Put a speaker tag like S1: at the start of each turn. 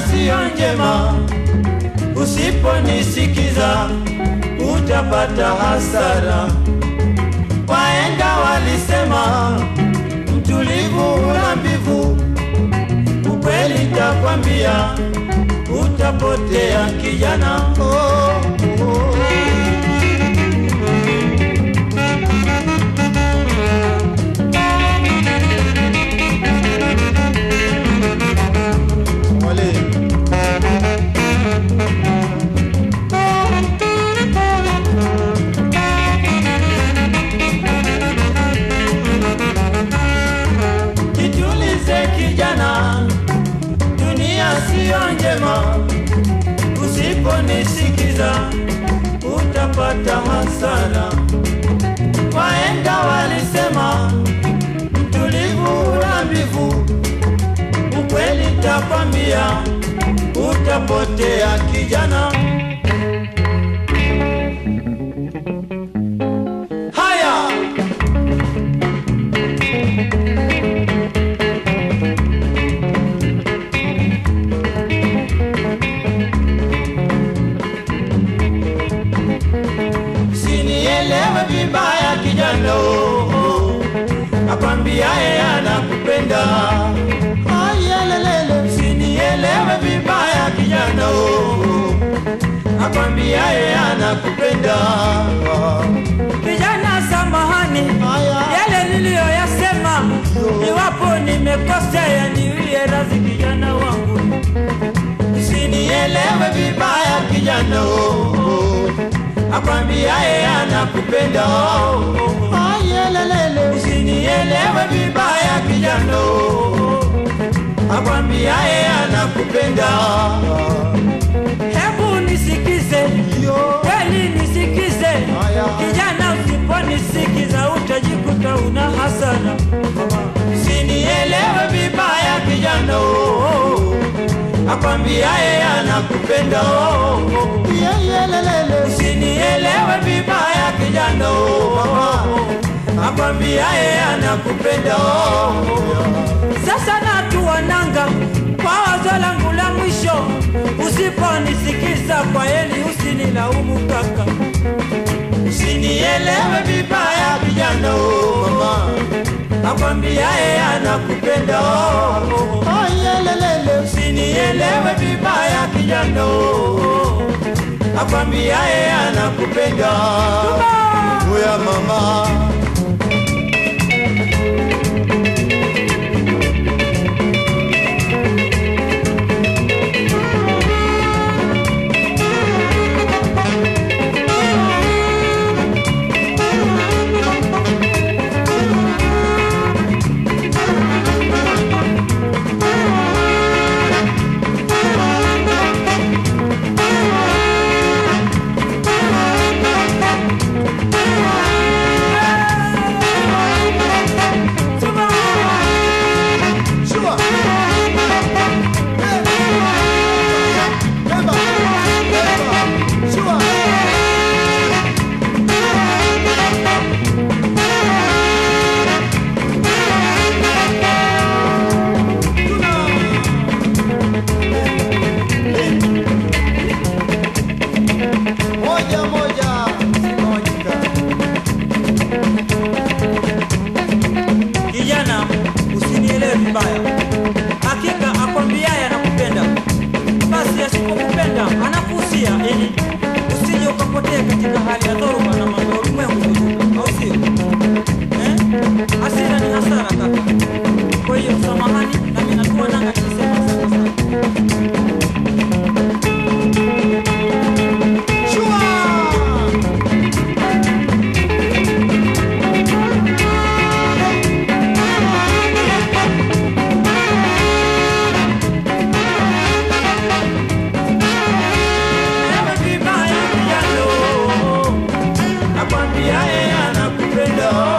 S1: siyo njema, usiponisikiza utapata hasara. Wahenga walisema mtulivu hula mbivu, ukweli takwambia utapotea kijana. Oh, oh. Wale. Jitulize kijana, dunia siyo njema, usiponisikiza utapata hasara. Wahenga walisema mtulivu hula mbivu, ukweli takwambia utapotea kijana. Haya, sinielewe vibaya kijana, oh, oh. nakwambia yeye anakupenda. Ayelelele, sinielewe vibaya kijana, oh, oh. nakwambia yeye anakupenda.
S2: Kijana, samahani,
S1: Haya.
S2: yale niliyoyasema, iwapo nimekosea, niwie radhi kijana wangu.
S1: Usinielewe vibaya kijana, oh, oh. nakwambia yeye anakupenda. oh, oh. Ayelelele, usinielewe vibaya kijana, oh, oh. nakwambia yeye anakupenda.
S2: Hebu nisikize,
S1: Yo.
S2: kweli nisikize.
S1: Haya.
S2: Kijana, usiponisikiza utajikuta una hasara.
S1: Usinielewe vibaya kijana, oh, oh. nakwambia yeye anakupenda. oh, oh. Usinielewe vibaya kijana, oh, oh. nakwambia yeye anakupenda. oh, oh.
S2: Sasa natuwananga kwa wazo langu la mwisho, usiponisikiza kwa heli, usinilaumu kaka.
S1: Usinielewe vibaya kijana, oh, mama. nakwambia yeye anakupenda. oh, oh. Usinielewe vibaya kijana, oh, oh. nakwambia yeye anakupenda. Oya mama. Moja moja zimewajika.
S2: Kijana, usinielewe vibaya, hakika akwambiaye anakupenda, basi asipokupenda anakuhusia ili usije ukapotea katika hali ya dhoruba na mambo ya ulimwengu, au sio? Eh? Hasira ni hasara kaka. Kwa hiyo samahani, nami natua nanga nikisema asante sana.
S1: Usinielewe vibaya kijana, nakwambia yeye anakupenda.